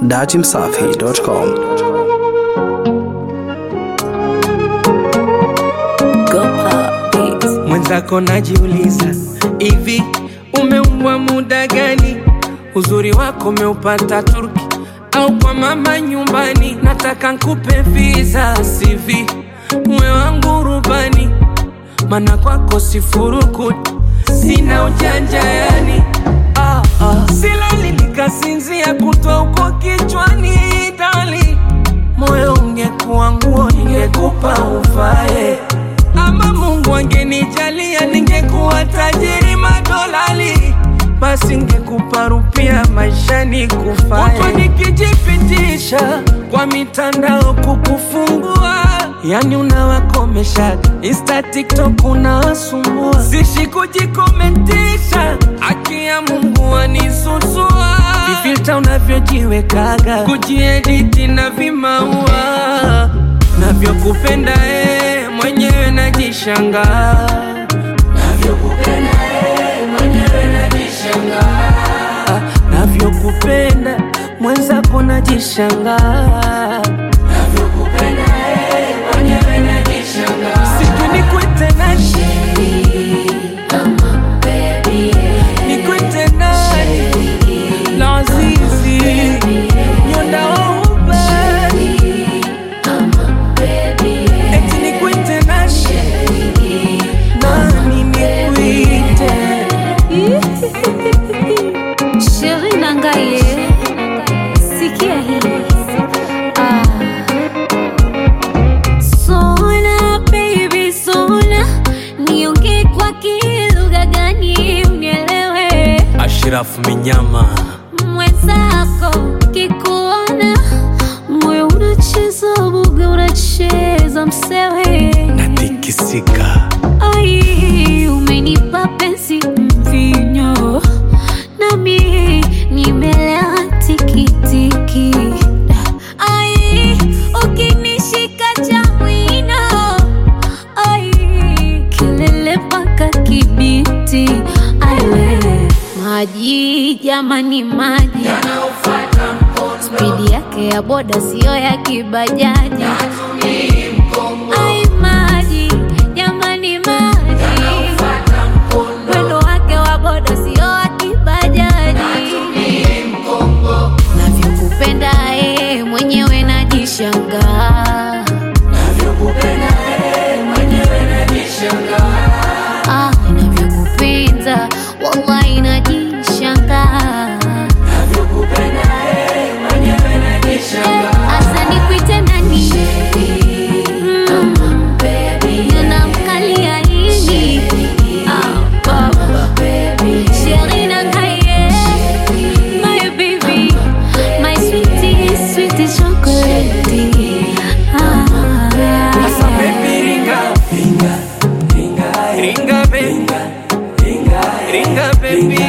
datimsafi.com. Mwenzako najiuliza hivi, umeumbwa muda gani? Uzuri wako umeupata Turki au kwa mama nyumbani? Nataka nkupe visa CV, mwe wangu rubani, mana kwako sifurukuti, sina ujanja yani ah, ah. Silali nikasinzia kutwa uko kichwani dali, moyo ungekuwa nguo ningekupa uvae ama Mungu angenijalia ningekuwa tajiri madolali, basi ngekupa rupia maishani kufae. Huku nikijipitisha kwa mitandao kukufungua, yani unawakomesha Insta, TikTok unawasumbua, sishi kujikomentisha, haki ya Mungu anisusua, vifilta unavyojiwekaga, kujiediti na vimaua navyokupenda eh, mwenyewe najishangaa Ah, navyokupenda mwenzako najishangaa sijui nikwite nani nikwite nani lazizi nyondauba eti nikwite nani nani nikwite Sheri Nangaye, sikia hii. Ah. Sona baby sona, niongee kwa kilugha gani unielewe? Ashirafu Minyama Mwenzako kikuona, moyo unacheza buga, unacheza msewe. natikisika Ai, umenipa penzi mvinyo, nami nimelewa tikitiki. Ai, ukinishika cha mwino, ai, kelele mpaka Kibiti. Ai, we, maji jamani, maji spidi yake ya boda siyo ya kibajaji. Ai, maji jamani, maji mwendo wake wa boda sio wa kibajaji. Navyokupenda eh, mwenyewe najishangaa. Ah, navyokupenda wallahi najishangaa. Asa nikuite nani? Mm, ninamkalia nini? Ah, baba. Sheri Nangaye, my baby, my sweetie, sweetie chocolate. Ah, Sasa baby ringa ringa ringa baby ringa baby